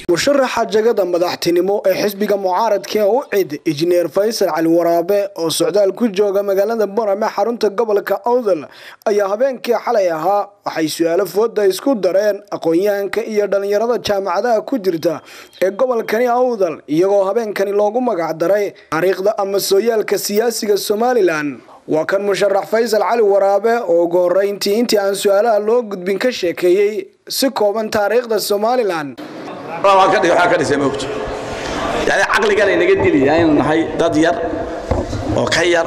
musharaxa jagada madaxtinimo ee xisbiga mucaaradka u cid injineer faysal cali waraabe oo socdaal ku jooga magaalada borame xarunta gobolka awdal ayaa habeenkii xalay ahaa waxay su-aalo fooda isku dareen aqoon-yahanka iyo dhalinyarada jaamacadaha ku jirta ee gobolkani awdal iyagoo habeenkani loogu magac daray taariikhda ama sooyaalka siyaasiga somalilan waa kan musharax faysal cali waraabe oo ugu horeyntii intii aan su-aalaha loo gudbin ka sheekeeyey si kooban taariikhda somalilan waxaa ka dhisay moogto yani caqligan inaga dilaya aynu nahay dad yar oo ka yar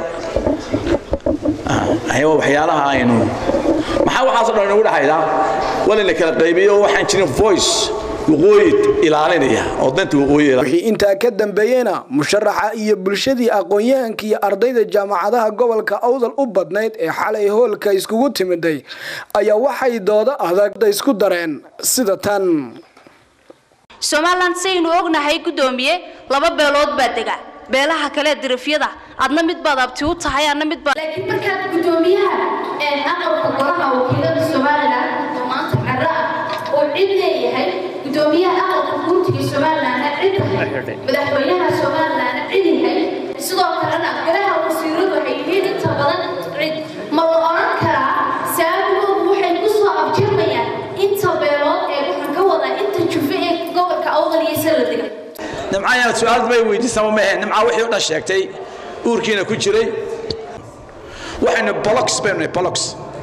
ayagoo waxyaalaha aynu maxaa waxaasoo dhan inagu dhexaydaa walina kala qaybiyo waxaan jirin voice waqooyi ilaalinaya oo danta waqooyi wixii intaa ka dambeeyena musharaxa iyo bulshadii aqoon-yahanka iyo ardayda jaamacadaha gobolka awdal u badnayd ee xalay hoolka iskugu timiday ayaa waxay doodo adag isku dareen sida tan somalilan saynu ognahay guddoomiye laba beelood baa dega beelaha kale dirifyada adna mid baad abti u tahay adna mid baad laakiin markaad guddoomiyaha aqalka golaha wakiilada somalilan oo maanta carro ah oo cid leeyahay guddoomiyaha aqalka guurtiga somalilanna cid tahay madaxweynaha somalilanna cid yahay sidoo kalena golaha wasiiradu waxay yihiin inta badan cid ma la odhan karaa saabigoodu waxay ku soo abjirmayaan inta beelood ee waxaan ka wadaa inta jufe ee gobolka awdal iyo sala dega nimcayaan su-aal bay weydiisama mahe nimca wixii o dhan sheegtay uurkiina ku jiray waxaynu bolox baynu nahay bolox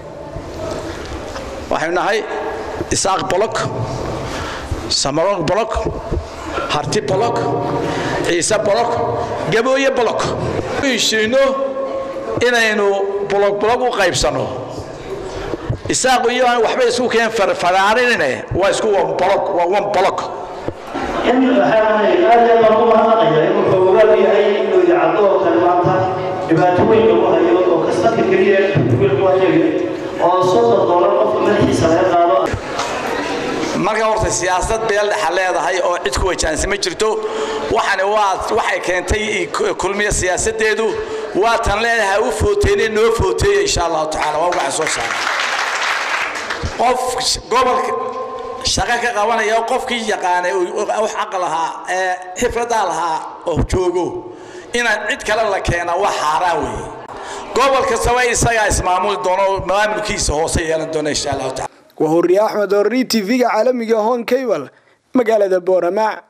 waxaynu nahay isaaq bolok samarong bolok harti bolok ciise bolok gabooye bolok heshiino inaynu bolog bolog u qaybsanno isaaqu iyo aan waxba isku keen faraarinine waa isku wan bolog waa wan bolog in waxaa aad iyo loogu mahadnaqaya inuu xoogaal yahay inuu idaacado oo kale maanta dhibaato weyn lagu hayo oo kastarka keliya wiil ku hayo oo soddon doolar qofka madaxiisa laga qaado marka horta siyaasad beel dhexa leedahay oo cid ku wajahansi ma jirto waxani waa waxay keentay kulmiya siyaasadeedu waa tan leedahay u footeene noo footeeya insha allahu tacaala waa waxaan soo saaray qof gobolka shaqo ka qabanaya qofkii yaqaanay wax aqal lahaa ee xifradaa lahaa oo joogo inaan cid kale la keena waa xaaraan weeye gobol kastaba isagaa ismaamuli doono maamulkiisa hoose yeelan doona insha allahu tacala waa horiye axmed horri tv-ga caalamiga hon cable magaalada boorama